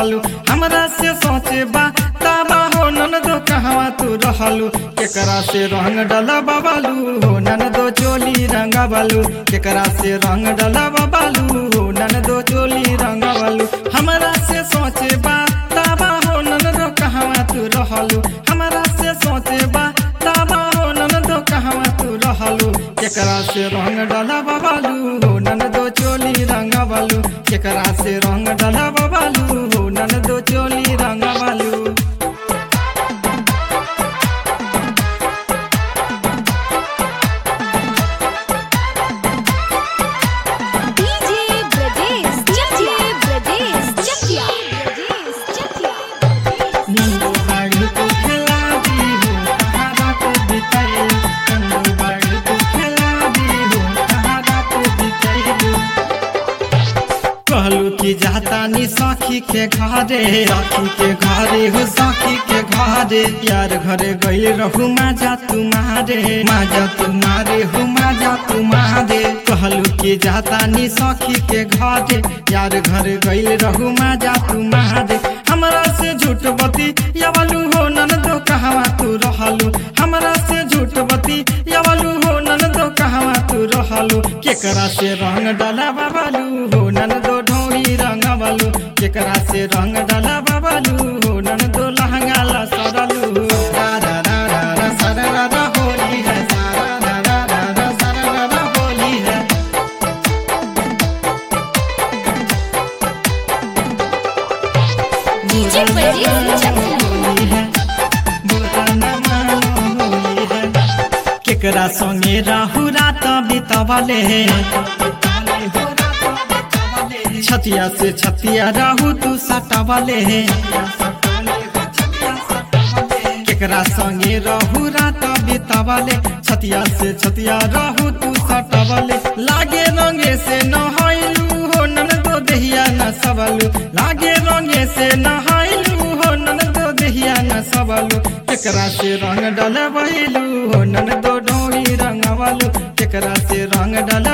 रहलू हमरा से सोचे बा ताबा हो ननदो कहवा तू रहलू केकरा से रंग डला बाबालू हो ननदो चोली रंगा बालू केकरा से रंग डला बाबालू हो ननदो चोली रंगा बालू हमरा से सोचे बा ताबा हो ननदो कहवा तू रहलू हमरा से सोचे बा ताबा हो ननदो कहवा तू रहलू केकरा से रंग डला बाबालू हो ननदो चोली रंगा बालू केकरा से रंग डला बाबालू हो ननदो चोली रंगा बालू डीजे ब्रजेश चकिया ब्रजेश चकिया ब्रजेश चकिया नंदू बाड़ी को खिला दी हो कहारा को बिताई नंदू बाड़ी को खिला दी हो कहारा को बिताई कहलू कि जाता नी सखी के घरे सखी के घरे हो सखी के घरे यार घरे गई रहू माजा तुम्हारे माजा तुम्हारे हो माजा तुम्हारे कहलू कि जाता नी सखी के घरे यार घरे गई रहू माजा तुम्हारे हमरा से झूठ बती यावलू हो ननदो कहवा तू रहलू हमरा से झूठ बती यावलू हो ननदो कहवा तू रहलू केकरा से रंग डाला बाबालू हो ननदो ढोरी रंग बालू केकरा से रंग डाला बाबालू हो ननदो लहंगा ला सरलू रा रा रा रा रा सरा रा रा होली है सारा रा रा रा रा सरा रा रा होली है डीजे ब्रजेश चकिया होली है बुरा न मानो होली है केकरा संगे राहु रात बितवले छतिया से छतिया राहु तू सटवले केकरा संगे रहू रात बितवले छतिया से छतिया रहू तू सटवले लागे रंगे से नहाइलू हो ननदो देहिया न सबलू लागे रंगे से नहाइलू हो ननदो देहिया न सबलू केकरा से रंग डल बहिलू हो ननदो डोरी रंगवलू केकरा से रंग डल